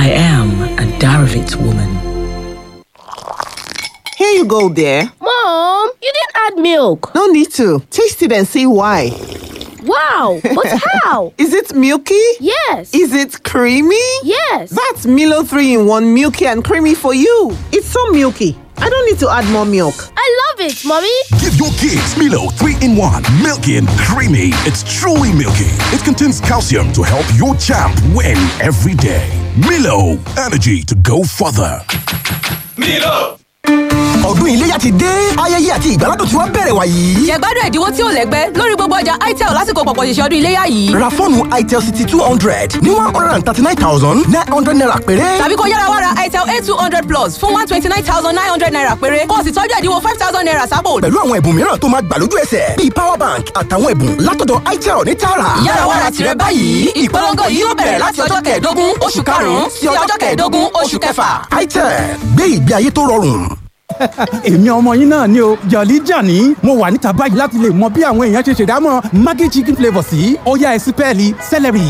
I am a Darovitz woman. Here you go, dear. Mom, you didn't add milk. No need to. Taste it and see why. Wow, but how? Is it milky? Yes. Is it creamy? Yes. That's Milo 3 in 1 milky and creamy for you. It's so milky. I don't need to add more milk. I love it, Mommy. Give your kids Milo 3 in 1. Milky and creamy. It's truly milky. It contains calcium to help your champ win every day. Milo, energy to go further. Milo. ọdún iléyà ti dé ayẹyẹ àti ìgbàládùn tí wọ́n bẹ̀rẹ̀ wàyí. jẹ̀gbádùn ẹ̀dínwó tí ò lẹ́gbẹ́ lórí gbogbo ọjà itel lásìkò pọ̀pọ̀ ṣẹ̀ṣẹ̀ ọdún iléyà yìí. ra fóònù itel city two hundred ní one hundred and thirty nine thousand nine hundred naira péré. tàbí kó yára wá ra itel a two hundred plus fún one twenty nine thousand nine hundred naira péré kó o sì tọ́jú ẹ̀dínwó five thousand naira sápò. pẹ̀lú àwọn ẹ̀bùn mìíràn tó máa gbà lójú ẹsẹ̀ bíi power bank àtàwọn ẹ̀bùn látọ̀dọ̀ itel ní tààrà. yára wá ra tirẹ̀ báyìí ìpolongo yìí yóò bẹ̀rẹ̀ láti ọjọ́ kẹẹ̀ẹ́dógún oṣù karùn-ún sí ọjọ́ kẹẹ̀ẹ́dógún oṣù kẹfà. itel gbé ìgbé ayé tó rọrùn èmi ọmọ yín náà ni o jọ̀lí jàní mo wà níta báyìí láti lè mọ bí àwọn èèyàn ṣe ṣèdámọ̀ maggi chicken flavour sí ọ̀yá ẹ̀sìpẹ́ẹ̀lì celery.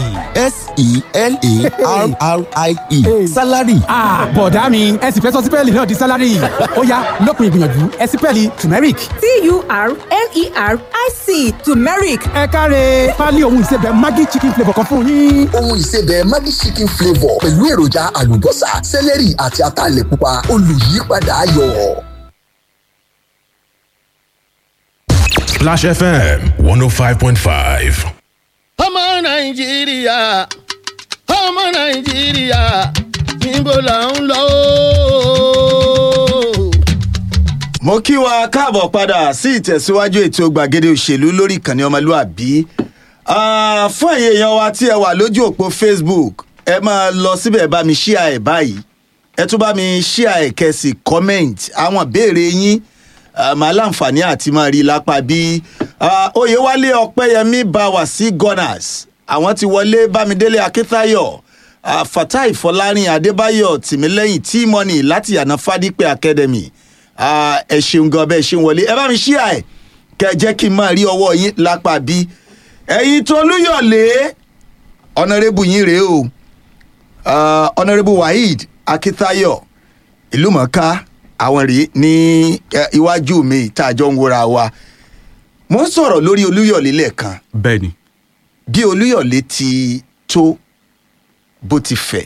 s-e-l-a-r-r-i-e salary. bọ̀dá mi ẹ sì fẹ́ sọ sípẹ́ẹ̀lì náà di salary ọ̀yá lópin ìgbìyànjú ẹ̀sìpẹ́ẹ̀lì turmeric. t-u-r-m-e-r-i-c turmeric. ẹ káre pálí ohun ìsebẹ̀ maggi chicken flavour kan fún yín. ohun ìsebẹ̀ maggi chicken flavour pẹ̀lú èròjà àlùbọ́sà celery àti ataalẹ̀ pupa olùyípadà ayọ̀. Splash FM 105.5. ọmọ nàìjíríà ọmọ nàìjíríà níbo là ń lọ. mo kí wa káàbọ̀ padà sí ìtẹ̀síwájú ètò gbàgede òṣèlú lórí ìkànnì ọmọlúàbí fún ẹ̀yin èèyàn wa tí ẹ wà lójú òpó facebook ẹ máa lọ síbẹ̀ bá mi ṣíà ẹ̀ báyìí ẹ tún bá mi ṣíà ẹ̀ kẹsì comment àwọn ìbéèrè yín màá láǹfààní àti máa rí i lápá bí oyèwálé ọpẹyẹmí bá wà sí gunners àwọn ti wọlé bámidélé akíntayọ fatai fọlárin adébáyọ tìmílẹyìn tímọnì láti yànà fadípẹ academy ẹ ṣeun gan bẹ́ẹ̀ ṣe ń wọlé ẹ bá mi ṣíà ẹ̀ kẹ jẹ́ kí n máa rí ọwọ́ yín lápá bí ẹ̀yin tó lúyọ̀lé ọ̀nàrẹ́bù yín rèé o ọ̀nàrẹ́bù waheed akíntayọ ìlúmọ̀ọ́ká àwọn rèé ní iwájú mi tá a jọ ń wúra wa mo ń sọ̀rọ̀ lórí olúyọ̀lé lẹ́ẹ̀kan. bẹ́ẹ̀ni. bí olúyọ̀lé ti tó bó ti fẹ̀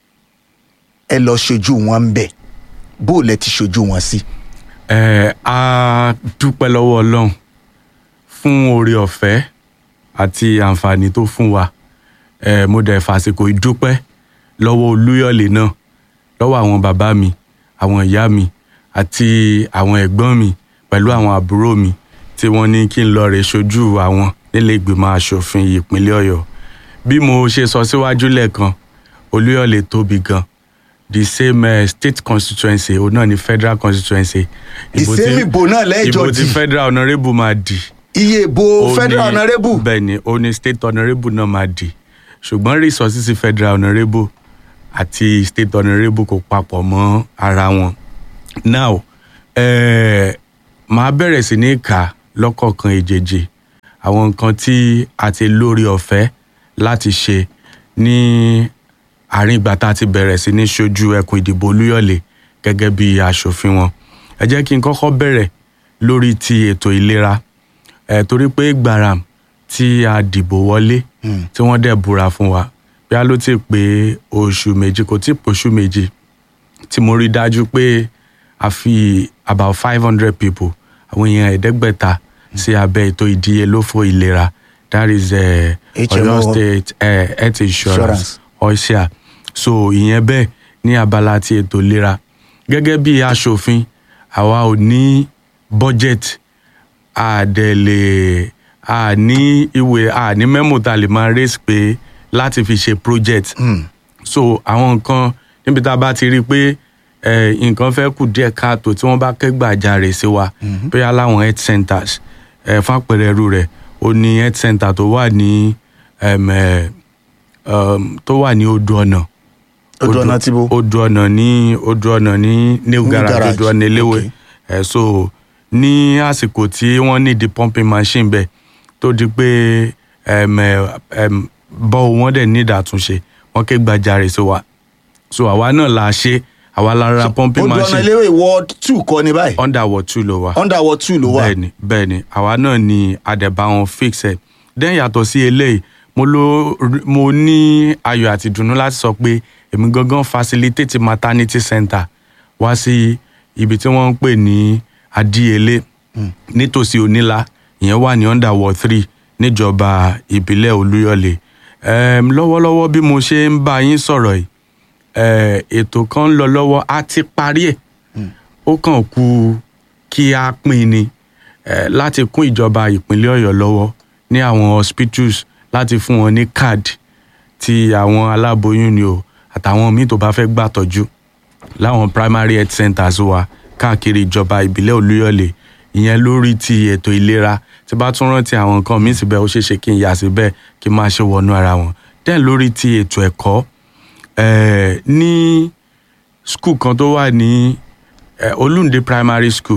ẹ lọ ṣojú wọn ń bẹ̀ bó lẹ ti ṣojú wọn sí. ẹ a dúpẹ́ lọ́wọ́ ọlọ́run fún oore ọ̀fẹ́ àti àǹfààní tó fún wa ẹ mo dẹ̀ fàsìkò ìdúpẹ́ lọ́wọ́ olúyọ̀lé náà lọ́wọ́ àwọn bàbá mi àwọn ìyá mi àti àwọn ẹ̀gbọ́n mi pẹ̀lú àwọn àbúrò mi tí wọ́n ní kí n lọ rè ṣojú àwọn nílé ìgbìmọ̀ asòfin ìpínlẹ̀ ọ̀yọ́ bí mo ṣe sọ síwájú lẹ́ẹ̀kan olúyọ̀lé tóbi gan the same uh, state constituency òun náà ni federal constituency. ìsèmí ìbò náà lẹ́jọ́ ìbò di tí federal honourable máa di. iye ìbò federal honourable. bẹ́ẹ̀ ni ó ní state honourable náà máa di ṣùgbọ́n resources federal honourable àti state honourable kò papọ̀ mọ́ ara wọn now eh, màá bẹ̀rẹ̀ sí ní kà lọ́kọ̀ọ̀kan èjèèjì àwọn nǹkan tí a ti lórí ọ̀fẹ́ láti ṣe ní àárín ìgbà tá a ti bẹ̀rẹ̀ sí ní ṣojú ẹkùn ìdìbò olúyọ̀lé gẹ́gẹ́ bí aṣòfin wọn ẹ jẹ́ kí n kọ́kọ́ bẹ̀rẹ̀ lórí ti ètò ìlera ẹ̀ torí pé gbàràm tí a dìbò wọlé tí wọ́n dẹ̀ búra fún wa bí a ló ti pé oṣù méjì kò tí ì pòṣù méjì tí mo rí dájú pé a fi about five hundred people àwọn èèyàn ẹ̀ẹ́dẹ́gbẹ̀ta sí abẹ́ ètò ìdíyelófò ìlera that is uh, HMO. Oyo State uh, Health Insurance Insurance. OSHA so ìyẹn bẹ́ẹ̀ ní abala ti ètò ìlera gẹ́gẹ́ bí aṣòfin àwa ò ní budget àdẹ̀lẹ̀ a ní ìwé a ní mẹ́mò tá a lè máa raise pé láti fi ṣe project so àwọn nǹkan níbi tá a bá ti rí i pé eh, nǹkan fẹ́ kù díẹ̀ káàtó tí wọ́n bá kẹ́gbàjarè sí wa bóyá láwọn health centers eh, fún àpẹẹrẹ irú rẹ̀ ó ní health center tó wà ní em, eh, um, tó wà ní odò ọ̀nà Odò Ọ̀nà tí bo? odò ọ̀nà ní odò ọ̀nà ní new New garage garage, odò ọ̀nà eléwé okay. ẹ̀ so ní àsìkò tí wọ́n ní di pumping machine bẹ́ẹ̀ tó di pé em, eh, em, bọ́ọ̀ wọ́n dẹ̀ ní ìdàtúnṣe wọ́n ké gbàjarè sí wa so àwa náà la ṣe àwa la ra pumping odò ọ̀nà machine iléèwé ward two kọ́ ni báyìí under ward two ló wà under ward two ló wà. bẹ́ẹ̀ni bẹ́ẹ̀ni àwa náà ni àdẹ̀bá wọn fix ẹ̀ then yàtọ̀ sí eléyìí mo ló mo ní ayọ̀ àti ìdùnnú láti sọ pé èmi gangan facilitate maternity center wá sí ibi tí wọ́n ń pè ní adíyelé nítòsí onílà ìyẹn wà ní under ward three níjọba ìbílẹ̀ olúyọ̀lé um, lọ́wọ́lọ́wọ́ bí mo ṣe ń bá yín sọ̀rọ̀ yìí eh, ètò kan ń lọ lọ́wọ́ a ti parí ẹ̀ ó kàn kú kí a pín ni eh, láti kún ìjọba ìpínlẹ̀ ọ̀yọ́ lọ́wọ́ ní àwọn hospitals láti fún wọn ní card ti àwọn aláboyún ni o àtàwọn míì tó bá fẹ́ gbàtọ́jú láwọn primary health centers wa káàkiri ìjọba ìbílẹ̀ olúyọ̀lé ìyẹn lórí ti ètò ìlera tí bá tún rántí àwọn nǹkan míì síbẹ̀ ó ṣeéṣe kí n yà síbẹ̀ kí n máa ṣe wọnú ara wọn then lórí ti ètò ẹ̀kọ́ eh, ní school kan tó wà ní eh, olúnde primary school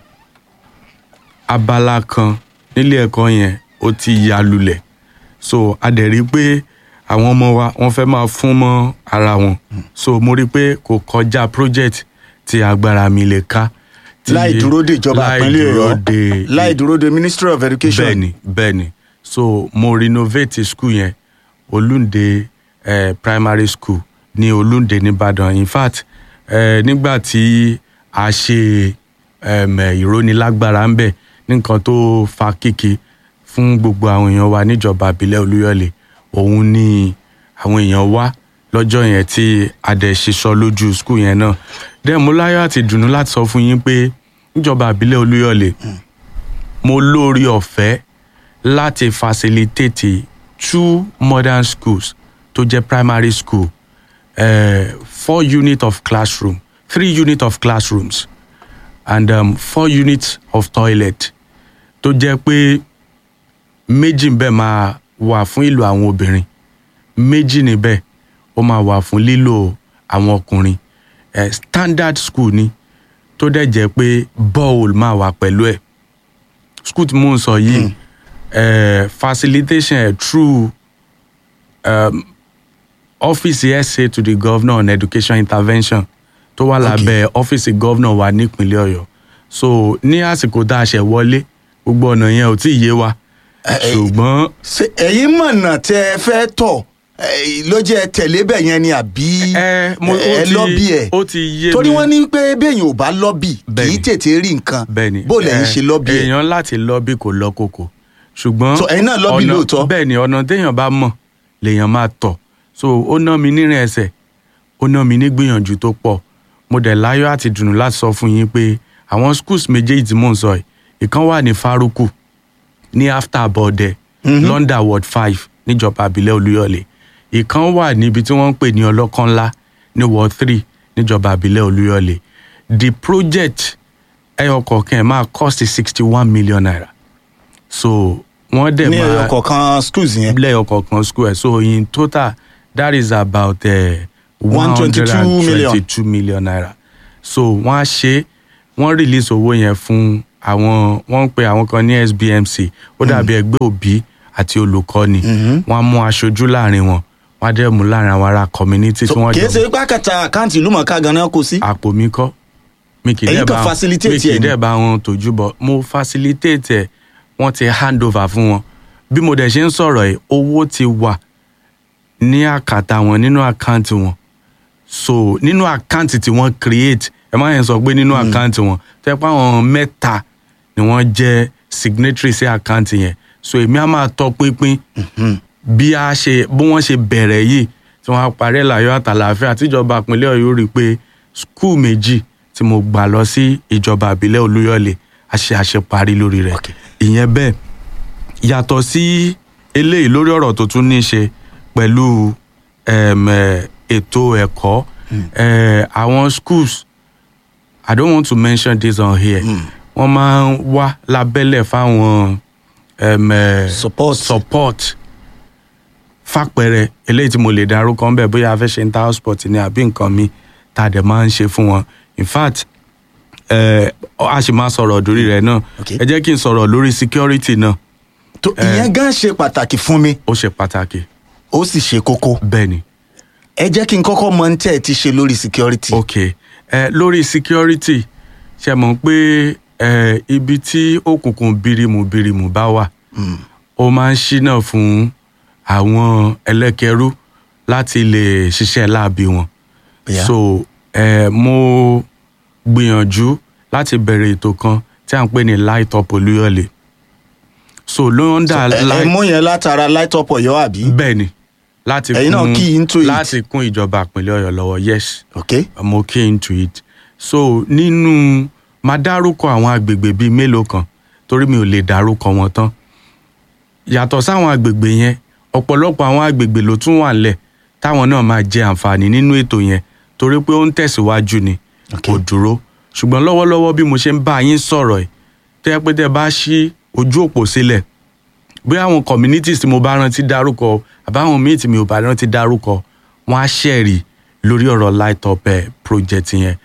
abala kan nílé ẹ̀kọ́ yẹn ó ti ya lulẹ̀ so a dẹ̀ rí i pé àwọn ọmọ wa wọ́n fẹ́ máa fún mọ́ ara wọn so mo rí i pé kò kọjá project tí agbára mi lè ká. tí- láì dúró de ìjọba láì ìpínlẹ̀ dúró ọ̀yọ́ de láì dúró de ministry of education. bẹ́ẹ̀ni bẹ́ẹ̀ni so mo renovate school yẹn olúnde eh, primary school ní olúnde nìbàdàn in fact eh, nígbà tí a ṣe um, eh, ìrónilágbára ń bẹ̀ ní nǹkan tó fa kíkì fún gbogbo àwọn èèyàn wa níjọba ìbílẹ̀ olúyọ̀lé òun ni àwọn èèyàn wá lọ́jọ́ yẹn tí a dẹ̀ ṣiṣọ́ lójú skul yẹn náà dẹ́ mo láyọ̀ àti dùnú láti sọ fún yín pé níjọba ìbílẹ̀ olúyọ̀lé mo lórí ọ̀fẹ́ láti facilitate two modern schools tó jẹ́ primary school uh, four unit of classroom three unit of classrooms and um, four units of toilet tó jẹ́ pé méjì ń bẹ̀ máa wà fún ìlò àwọn obìnrin méjì níbẹ̀ ó máa wà fún lílò àwọn ọkùnrin eh, standard school ni tó dẹ̀ jẹ́ pé borehole máa wà pẹ̀lú ẹ̀ school tí mò ń sọ yìí eh, facilitation ẹ̀ through um, ọ́fíìsì sa to the governor on education intervention tó wà lábẹ́ ọ́fíìsì governor wa nípínlẹ̀ ọ̀yọ́ so ní àsìkò tá a ṣẹ̀ wọlé gbogbo ọ̀nà yẹn ò tí ì yé wa ṣùgbọ́n ṣe ẹ̀yin mọ̀nà tẹ ẹ fẹ́ tọ̀ eh, ló jẹ́ tẹ̀lé bẹ̀ yẹn ni àbí mo- ó ẹ ti- lọ́bì ẹ̀ ó ti yé torí mi. wọ́n ní pé béèyàn ò bá lọ́bì kì í tètè rí nǹkan bẹ́ẹ̀ni bó lẹ́yìn eh, ṣe lọ́bì ẹ̀ èèyàn láti lọ́bì kò lọ kòkò ṣùgbọ́n So, ẹ̀yin náà lọ́bì ọ̀nà- lóòótọ́? bẹ́ẹ̀ni ọ̀nà téèyàn bá mọ̀ lèèyàn máa tọ̀ so ó ná mi nírìn ẹsẹ̀ ó ná mi ní gbìyànjú tó pọ̀ mo dẹ̀ láyọ̀ àti dùnú láti sọ fún yín pé àwọn schools méjèèjì tí mò ń sọ yìí ìkan wà ní faruku ní after abọ́dẹ london ward five níjọba àbílẹ̀ olúyọ̀lé ìkan wà níbi tí wọ́n ń pè ní ọlọ́kànlá ní ward three níjọba àbílẹ̀ olúyọ̀lé the project ẹyọ kọ̀ọ̀kan ẹ̀ máa cost sixty one million naira so wọ́n dẹ̀ ní máa ẹyọ kọ̀ọ̀kan schools yẹn lẹ́yọ kọ̀ọ̀kan school ẹ̀ so in total that is about one hundred 122 and million. twenty-two million naira so wọ́n á ṣe wọ́n release owó yẹn fún àwọn wọ́n ń pe àwọn kan ní sbmc ó dàbí ẹgbẹ́ òbí àti olùkọ́ni wọ́n á mú aṣojú láàrin wọn wọ́n á dẹ̀ mú láàrin àwọn ará community tí wọ́n kì í ṣe pé àkàtà àkáǹtì ìlú mọ̀ọ́ká ganan kò sí. àpò mi kọ́ mi kì í Ẹ̀yin dẹ̀ kan bá facilitate mi kì ẹ̀ í ni. dẹ̀ bá wọn tójú bọ̀ mo facilitate ẹ̀ wọ́n ti hand over fún wọn bí mo dẹ̀ ṣe ń sọ̀rọ̀ yìí owó ti wà ní àkàtà wọn nínú àkáǹtì wọn so nínú àkáǹtì tí wọ́n create ẹ má yẹn sọ pé nínú àkáǹtì wọn tẹ́ pé àwọn mẹ́ta ni wọ́n jẹ́ signatory sí àkáǹtì yẹn so èmi á máa tọ́ pínpín bí a ṣe bí wọ́n ṣe bẹ̀rẹ̀ yìí tí wọ́n á parí ẹ̀ láyọ̀ àtàlàáfíà tíjọba ìpínlẹ̀ ọ̀yọ́ rí i pé skul méjì tí mo gbà lọ sí ìjọba ìbílẹ̀ olúyọ̀lé a ṣe àṣeparí lórí rẹ̀ ìyẹn bẹ́ẹ̀ yàtọ̀ sí eléyìí lórí ọ̀rọ̀ tó tún ní í ṣe pẹ̀lú em, eh, ètò ẹ̀kọ́ eh, àwọn schools i don't want to mention this on here wọ́n máa ń wá lábẹ́lẹ̀ fáwọn em, eh, support support fàpẹrẹ eléyìí tí mo lè darúkọ ń bẹ bóyá a fẹ́ ṣe inter sport ni àbí nǹkan mi tá a dẹ̀ máa ń ṣe fún wọn in fact eh, a sì máa sọ̀rọ̀ lórí rẹ̀ náà ẹ jẹ́ kí n sọ̀rọ̀ lórí security náà. tó ìyẹn gan ṣe pàtàkì fún mi. ó ṣe pàtàkì. ó sì ṣe kókó. bẹ́ẹ̀ni ẹ jẹ́ kí n kọ́kọ́ mọ ní tẹ́ ẹ ti ṣe lórí security. ok ẹ lórí security ṣe mọ̀ pé ẹ ibi tí òkùnkùn birimu birimu bá wà ó máa ń ṣínà fún àwọn ẹlẹ́kẹrú láti lè ṣiṣẹ́ láabi wọn Yeah. so ẹ mo gbìyànjú láti bẹ̀rẹ̀ ètò kan tí à ń pè ní light up olúyọ̀lé so ló ń dà ẹ ẹ mú yẹn látara light up ọ̀yọ́ àbí. bẹ́ẹ̀ ni láti Ẹ̀yin náà key into it. láti kún ìjọba ìpínlẹ̀ ọ̀yọ́ lọ́wọ́ yes ok mo key into it so nínú máa dárúkọ àwọn agbègbè bíi mélòó kan torí mi ò lè dárúkọ wọn tán yàtọ̀ sáwọn agbègbè yẹn ọ̀pọ̀lọpọ̀ àwọn agbègbè ló tún wà ńlẹ̀ táwọn náà máa jẹ àǹfààní nínú ètò yẹn torí pé ó ń tẹ̀síwájú ni kò dúró ṣùgbọ́n lọ́wọ́lọ́wọ́ bí mo ṣe ń bá yín sọ̀rọ̀ ẹ̀ tẹ́ pé tẹ́ bá ṣí ojú òpó sílẹ̀ bí àwọn communities tí mo bá rántí dárúkọ àbáwọn míì tí mi ò bá rántí dárúkọ wọn á ṣẹ̀rí lórí ọ̀rọ̀ light up eh, project yẹn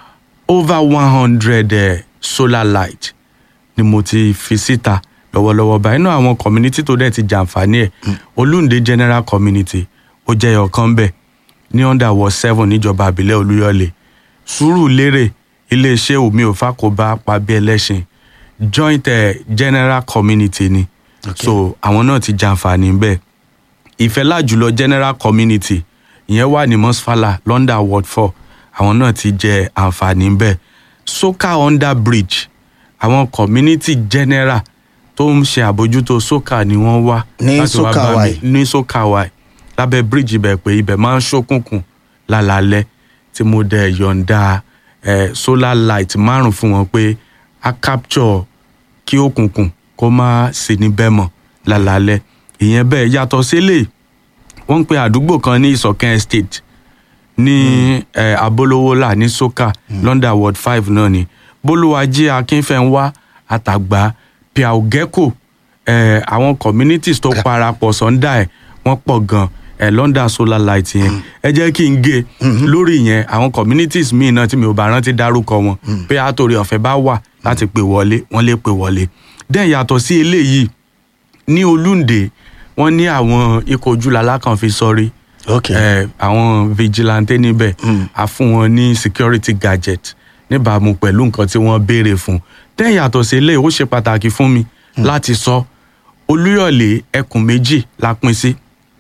over one hundred eh, solar light ni mo ti fi síta lọ́wọ́lọ́wọ́ báyìí náà àwọn community tó dẹ̀ ti jàǹfààní ẹ̀ olúǹde general community ó jẹ́ ọ̀kan bẹ́ẹ̀ ní under ward seven níjọba àbílẹ̀ olúyọ̀lé sùúrùlérè iléeṣẹ́ omi òfàkóbá pàbí ẹlẹ́sìn joint eh, general community ni okay. so àwọn náà ti jàǹfààní bẹ́ẹ̀ ìfẹ́lá jùlọ general community ìyẹn wà ní mosfala london ward four àwọn náà ti jẹ àǹfààní bẹ́ẹ̀ soka under bridge àwọn community general tó ń ṣe àbójútó soka ni wọ́n wá Ní láti wá Soka bá mi- Y. ní soka y lábẹ́ bridge ibẹ̀ pé ibẹ̀ máa ń ṣókùnkùn lálálẹ́ tí mo dẹ̀ yọ̀ǹda eh, solar light márùn fún wọn pé a capture kí òkùnkùn kó má sí níbẹ̀ mọ́ lálálẹ́ ìyẹn bẹ́ẹ̀ yàtọ̀ sílẹ̀ wọ́n ń pe àdúgbò kan ní ìsọ̀kẹ́ estate ní eh, abolówólà ní soka london ward five náà ni bólúwájí akínfẹ́ńwá àtàgbà piaugeko eh, àwọn communities tó parapọ̀ sọ́ndà ẹ̀ wọ́n pọ̀ gan eh, london solar light yẹn ẹ jẹ́ kí n gé lórí yẹn àwọn communities míì náà tí mi ò bá rántí dárúkọ wọn pé àtòrí ọ̀fẹ́ bá wà láti pè wọlé wọ́n lè pè wọlé dẹ́n yàtọ̀ sí eléyìí ní olúǹde wọ́n ní àwọn ikọ̀ ojúlala kan fi sọrí ok eh, àwọn vigilante níbẹ̀ a fún wọn ní security gadget níbàámu pẹ̀lú nǹkan tí wọ́n béèrè fún dẹ́n yàtọ̀ sí eléyìí ó ṣe pàtàkì fún mi láti sọ olúyọ̀lé ẹkùn méjì la pín sí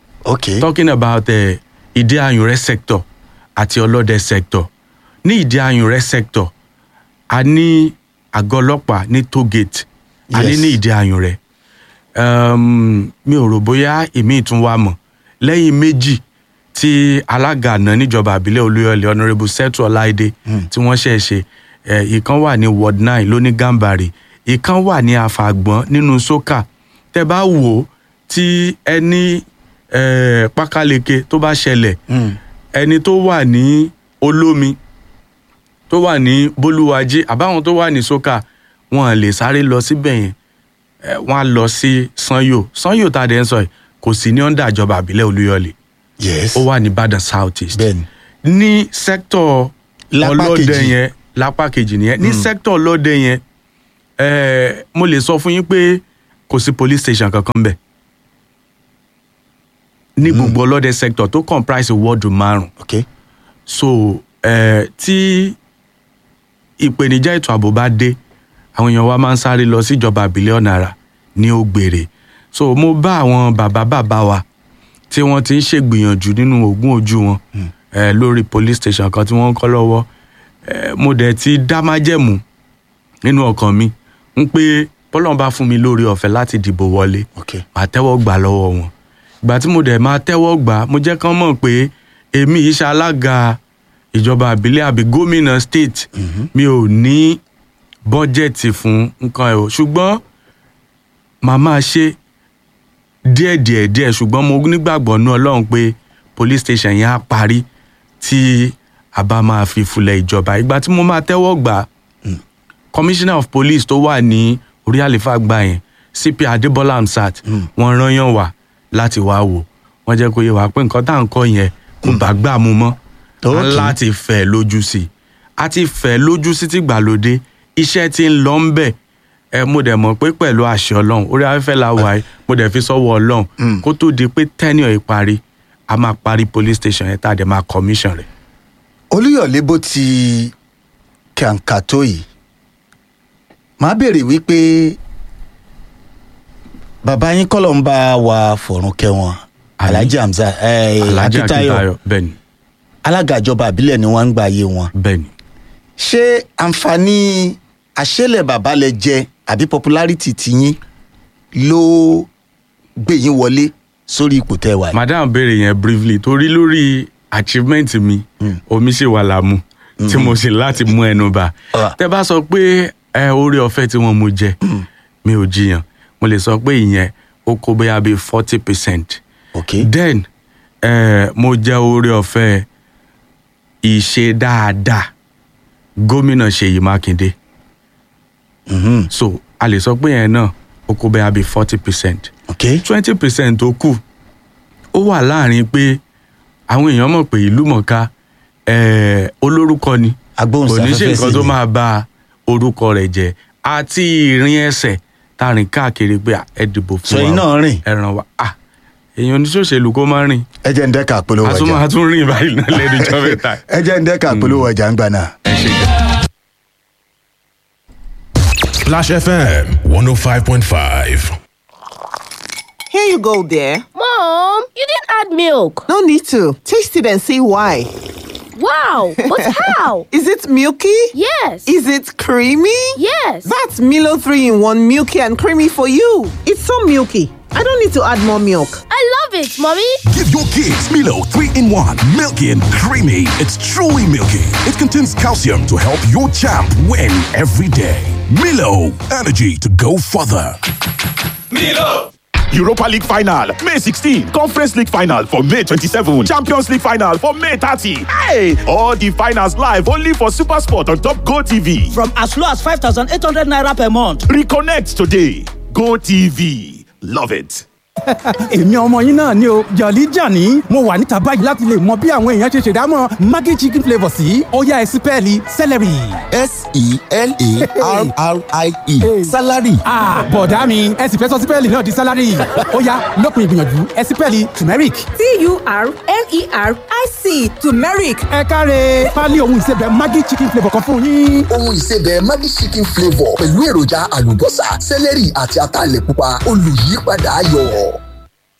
ok talking about uh, ìdí ayùnrẹ́ sector àti ọlọ́dẹ sector ní ìdí ayùnrẹ́ sector a ní àgọ́ ọlọ́pàá ní toll gate a ní Yes. ní ìdí ayùnrẹ́ um, mi ò rò bóyá èmi tún wà mọ̀ lẹ́yìn méjì tí alága àná níjọba àbílẹ̀ olúyọ̀lé honourable setu ọláìdé tí wọ́n ṣẹ̀ ṣe eh, ìkan wà ní ward nine lóní gàmbàrì ìkan wà ní àfàgbọ́n nínú sókà tẹ bá wò ó tí ẹni eh, pákáleke tó bá ṣẹlẹ̀ ẹni tó wà ní olómi tó wà ní bólúwájí àbáwọn tó wà ní sókà wọn lè sáré lọ síbẹ̀ yẹn eh, wọn á lọ sí sanyo sanyo tá a dẹ̀ ń sọ yìí kò sí ní ọ̀ndà ìjọba àbílẹ̀ olúyọ̀lé yes ó wà ní ìbàdàn south east bẹ́ẹ̀ni ní sẹ́kítọ̀ Lápá ọlọ́dẹ kejì. yẹn lápá kejì nìyẹn ní sẹ́kítọ̀ ọlọ́dẹ yẹn eh, mo lè sọ fún yín pé kò sí police station kankan bẹ̀ ní gbogbo ọlọ́dẹ sector tó comprise wọ́ọ̀dù márùn ok so eh, tí ìpèníjà ètò ààbò bá dé àwọn èèyàn wa máa ń sáré lọ síjọba àbílẹ̀ ọ̀nàrà ní ògbèrè so mo bá àwọn bàbá bàbá wa tí wọ́n ti ń ṣègbìyànjú nínú ogún ojú wọn eh, lórí police station kan tí wọ́n ń kọ́ lọ́wọ́ eh, mo dẹ̀ ti dá májẹ̀mú nínú ọkàn mi ń pé bọ́lọ́n bá fún mi lórí ọ̀fẹ́ láti dìbò wọlé ok màá tẹ́wọ́ gbà lọ́wọ́ wọn ìgbà tí mo dẹ̀ máa tẹ́wọ́ gbà mo jẹ́ kán mọ̀ pé èmi yìí ṣe alága ìjọba àbílẹ̀ àbí gómìnà state mi ò ní bọ́jẹ̀tì fún nǹkan ẹ̀ o ṣùgbọ́n màá máa ṣe díẹ̀ díẹ̀ díẹ̀ ṣùgbọ́n mo nígbàgbọ́ ní ọlọ́run pé police station yẹn á parí tí a bá máa fi fulẹ̀ ìjọba ìgbà tí mo máa tẹ́wọ́ gbà commissioner of police tó wà ní orí àlefa gbà yẹn cp adébọlá amsat wọn rányàn wá láti wá wò wọn jẹ kó yé wa pé nǹkan tá à ń kọ yẹn kò bá gbà mú mọ Okay. láti fẹ lójú sí i a ti fẹ lójú sí ti gbàlódé iṣẹ tí ń lọ ń bẹ ẹ mo dẹ̀ mọ̀ pé pẹ̀lú àṣẹ ọlọ́run orí afẹ́fẹ́ la wà yìí mo dẹ̀ fi sọ́wọ́ ọlọ́run kó tó di pé tẹ́niọ̀ ìparí a máa parí police station yẹn tá a dẹ̀ máa commission rẹ̀. olúyọ̀lé bó ti kàǹkà tó yìí màá béèrè wípé bàbá yín kọ́ ló ń bá wa fọ̀rùn kẹwọn alhaji hamza eh, alhaji akitayo akitayo bẹ́ẹ̀ ni alága ìjọba àbílẹ̀ ni wọ́n ń gba ayé wọn. bẹ́ẹ̀ ni. ṣé àǹfààní àṣẹlẹ̀ bàbá lẹ jẹ àbí popularity tiyín ló gbé yín wọlé sórí ipò tẹ́ wà yìí. madam béèrè yẹn briefly torí lórí achievement mi omi ṣì wà láàmú tí mo sì láti mú ẹnu bá tẹ bá sọ pé ẹ orí ọfẹ tí wọn mú jẹ mi ò jiyàn mo lè sọ pé ìyẹn ó kó bóyá bíi forty percent okay. then eh, mo jẹ orí ọfẹ ìṣe dáadáa gómìnà ṣèyí mákindé so a lè sọ pé yẹn náà ó kó bóyá bíi forty percent twenty percent tó kù ó wà láàrin pé àwọn èèyàn mọ̀ pé ìlú mọ̀ká eh, olórúkọ ni kò ní ṣe nǹkan tó máa ba orúkọ rẹ̀ jẹ́ àti ìrìn ẹsẹ̀ tá a rìn káàkiri pé à, ẹ dìbò fún So, ẹ̀yin náà rìn? ẹ ràn wá ah èèyàn oníṣòṣèlú kó máa rìn ẹ jẹ́ ń dẹ́ka polówó a tún ọjà máa tún rìn báyìí náà lẹ́nu ìjọ mẹ́ta. ẹ jẹ́ ń dẹ́ka polówó ọjà ń gbà náà. Splash FM 105.5. Here you go, dear. Mom, you didn't add milk. No need to. Taste it and see why. Wow, but how? Is it milky? Yes. Is it creamy? Yes. That's Milo 3 in 1 milky and creamy for you. It's so milky. I don't need to add more milk. I love it, Mommy. Give your kids Milo 3 in 1. Milky and creamy. It's truly milky. It contains calcium to help your champ win every day. Milo, energy to go further. Milo. Europa League final, May 16. Conference League final for May 27. Champions League final for May 30. Hey! All the finals live only for Super Sport on Top Go TV. From as low as 5,800 naira per month. Reconnect today. Go TV. Love it. èmi ọmọ yín náà ni o jọ̀lí jàní mo wà níta báyìí láti lè mọ bí àwọn èèyàn ṣe ṣèdámọ̀ maggi chicken flavour sí ọ̀yá ẹ̀sìpẹ́ẹ̀lì celery. s-e-l-a-r-r-i-e salary. bọ̀dá mi ẹ sì fẹ́ sọ sípẹ́ẹ̀lì náà di salary ọ̀yá lópin ìgbìyànjú ẹ̀sìpẹ́ẹ̀lì turmeric. t-u-r-m-e-r-i-c turmeric. ẹ káre pálí ohun ìsebẹ̀ maggi chicken flavour kan fún yín. ohun ìsebẹ̀ maggi chicken flavour pẹ̀lú èròjà àlùbọ́sà sẹ́lẹ̀rì àti ataalẹ̀ pupa olùyípadà ayọ̀.